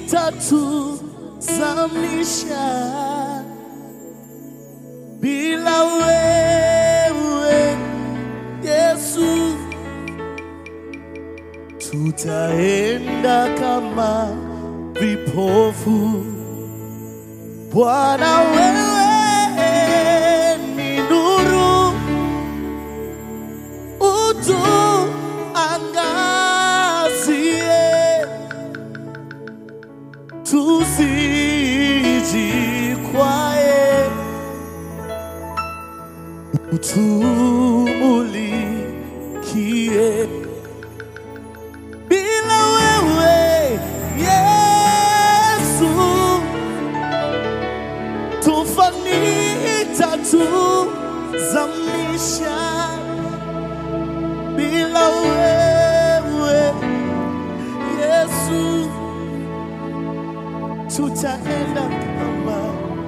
itatuzamisha bila wewe Yesu, tutaenda kama vipofu. Bwana, wewe ni nuru, utuangazie, tusijikwae, utumulikie. Bila wewe Yesu, tufani itatuzamisha. Bila wewe Yesu, tutaenda kama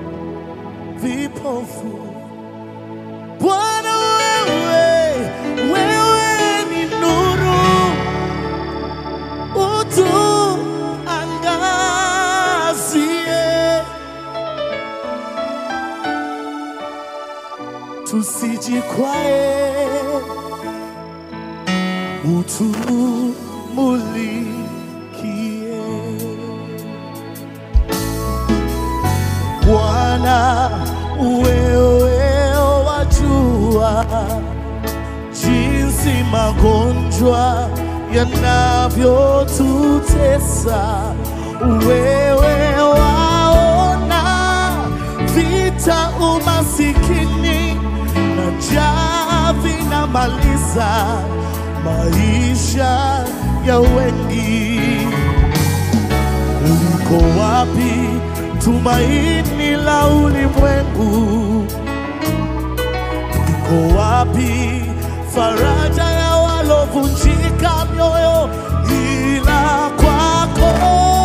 vipofu. Bwana, wewe wewe ni nuru utuangazie, tusijikwae, utumulikie. Bwana, wewe wajua jinsi magonjwa yanavyotutesa. Wewe waona vita, umasikini na njaa vinamaliza maisha ya wengi. Liko wapi tumaini la ulimwengu? Iko wapi faraja ya walovunjika mioyo? Ila kwako